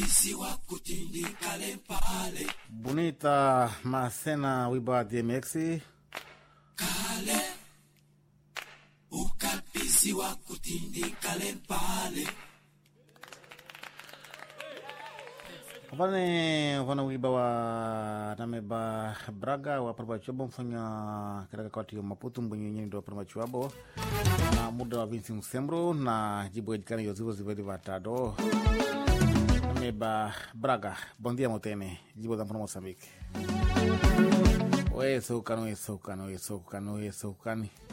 Bonita Macena Wiba DMX Vane vana wiba wa nameba braga wa parbachuabo mfanya katika kati ya maputu mbwenyenye ndo parbachuabo na muda wa vinsi msembro na jibu ejikana yozivo zivedi vatado nameba braga bondia motene jibu zampano mosambike oye soukani oye soukani oye soukani oye soukani